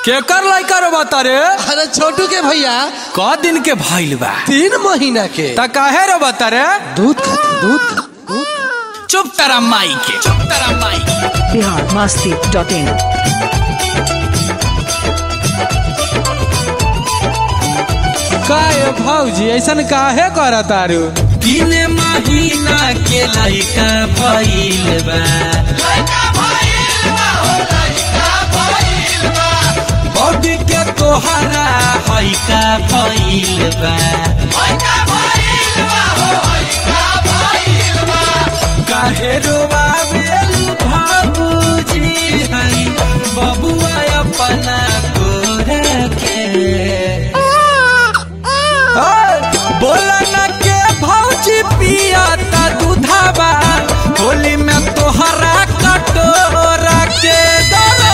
केकर लइका रो बता रे अरे छोटू के भैया क दिन के भइल बा तीन महीना के त काहे रो बता रे दूध खाती दूध खाती, दूध चुप तारा माई के चुप तारा माई के बिहार मस्ती डॉट इन काहे भौजी ऐसन काहे करत तारू तीन महीना के लइका भइल बा बॉडी के तोहरा हइका भइल बा काहे रोवावेल बाबूजी हई बबुआ अपना कोरे के बोला न के भौजी पिया ता दूधाबा होली में तोहरा कटोरा के दरो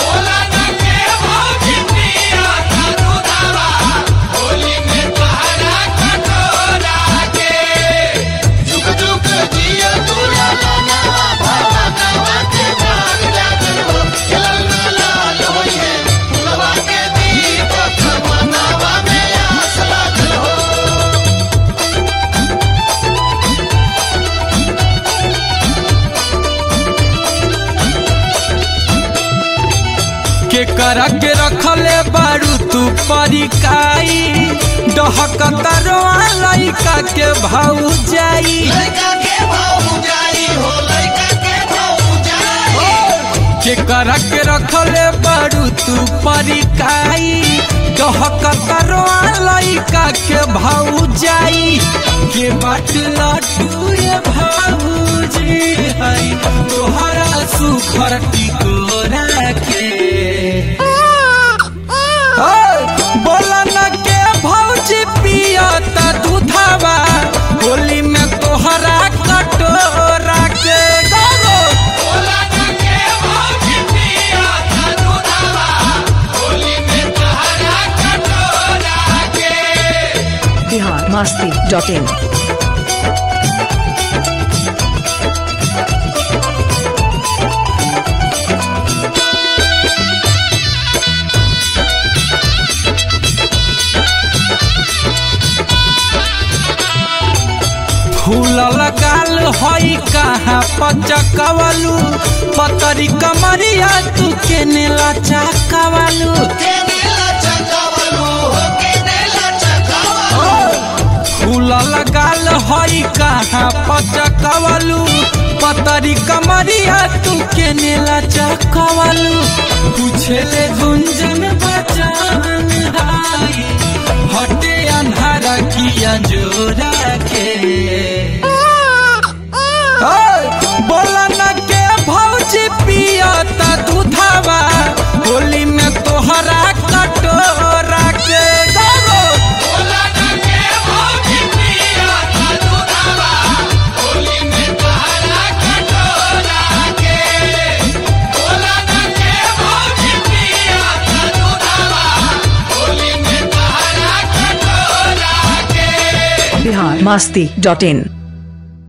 के कर के रखले बारू तू परिकाई डहकता रोआ लइका के भाऊ जाई के कर के रखले बारू तू परिकाई डहकता रोआ लइका के भाऊ जाई के बाट लटू ये भाऊजी हई तोहरा सुखर टिकोरा के बोला न के भौजी पिया ता दूधावा होली में तोहरा कटोरा के गरो बिहार मस्ती डॉट इन फूल लगाल हई कहाँ पचकवलू पतरी कमरिया तू के नेला चकवलू फूल लगाल हई कहाँ पचकवलू पतरी कमरिया तू के नेला चकवलू पूछले गुंजन बचान हाई हटे अन्हारा किया जोरा के बोला न के भौजी पिया ता दूधावा होली में तोहरा कटोरा के गरो बिहार मस्ती डॉट इन